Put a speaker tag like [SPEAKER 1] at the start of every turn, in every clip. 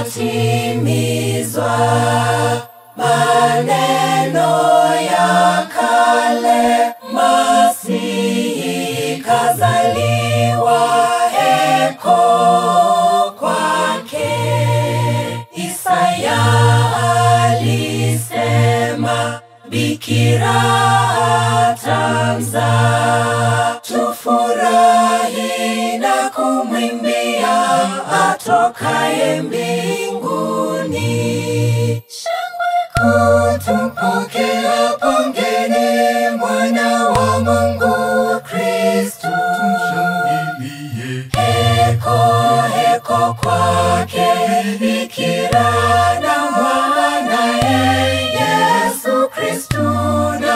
[SPEAKER 1] yatimizwa maneno ya kale, Masihi kazaliwa, heko kwake. Isaya alisema, bikira atamzaa, tufurahi na kumwimbia atokaye mbinguni. Shangwe kutupokea, pongeni mwana wa Mungu Kristu.
[SPEAKER 2] Tumshangilie,
[SPEAKER 1] Heko heko kwake bikira na mwanaye Yesu Kristu, na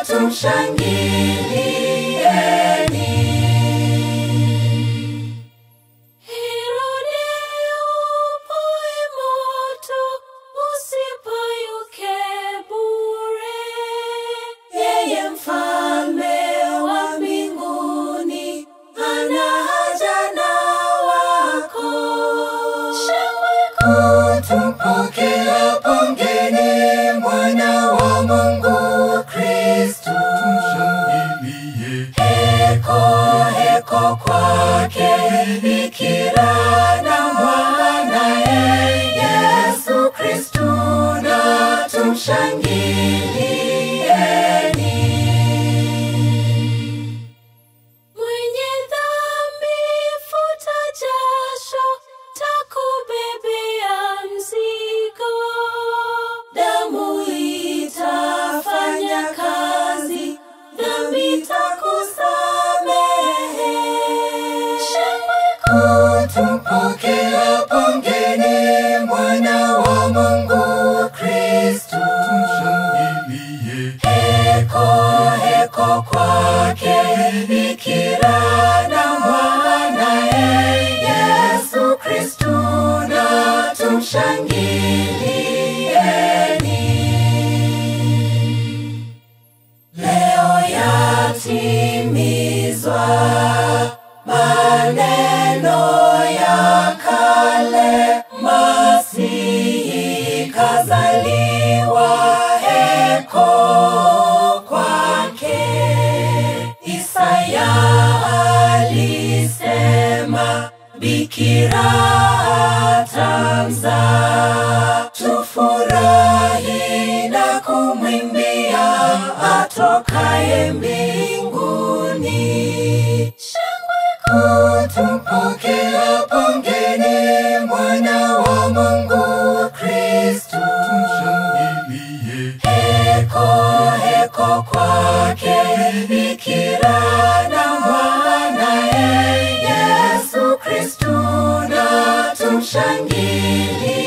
[SPEAKER 1] tumshangilieni. Herode upoe moto, usipayuke bure. Yeye mfalme wa mbinguni ana haja na wako. Shangwe kutupokea, pongeni mwana wa Mungu Kristu.
[SPEAKER 2] tumshangilie,
[SPEAKER 1] Heko heko kwake bikira na mwanaye Yesu Kristu, na tumshangilieni. Mwenye dhambi futa jasho, takubebea mzigo. Damu itafanya kazi, dhambi takusamehe. Shangwe kutupokea, pongeni mwana wa Mungu Kristu.
[SPEAKER 2] tumshangilie,
[SPEAKER 1] Heko heko kwake bikira na mwanaye Yesu Kristu, na tumshangilieni. Leo yatimizwa maneno ya kale, Masihi kazaliwa, heko kwake. Isaya alisema, bikira atamzaa, tufurahi na kumwimbia atokaye mbinguni. Shangwe kutupokea, pongeni mwana wa Mungu Kristu.
[SPEAKER 2] tumshangilie,
[SPEAKER 1] Heko heko kwake bikira na mwanaye Yesu Kristu, na tumshangilie.